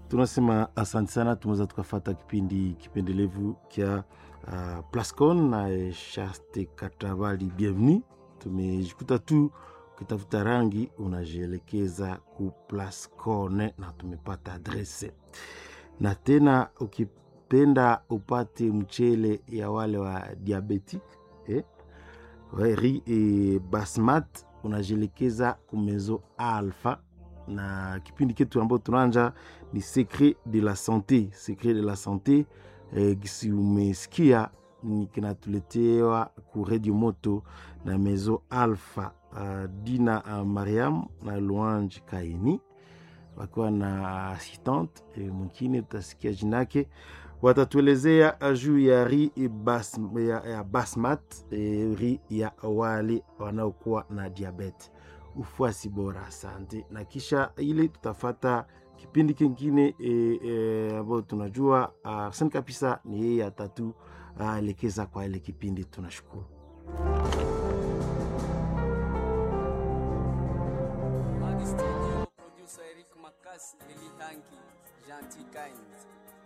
tunasema asante sana. Tumeweza tukafata kipindi kipendelevu kya uh, Plascon na Shaste Katabali. Bienvenue. Tumejikuta tu ukitafuta rangi unajielekeza ku Plascon na tumepata adrese, na tena ukipenda upate mchele ya wale wa diabetic eh? ri e basmat unajielekeza kumezo alpha na kipindi ketu ambayo tunaanja ni secret de la sante secret de la sante eh, gisi umesikia ni kinatuletewa ku radio moto na mezo alpha uh, dina uh, mariam na luange kaini wakiwa na assistante eh, mwingine tutasikia jinake watatuelezea juu ya ri bas, ya, ya basmat eh, ri ya wale wanaokuwa na diabete ufuasi bora. Asante. Na kisha ile tutafata kipindi kingine ambayo e, e, tunajua Arsene kabisa ni yeye atatu elekeza kwa ile kipindi. Tunashukuru. Producer Eric Makasi, Eli Hangi, Gentil Kind.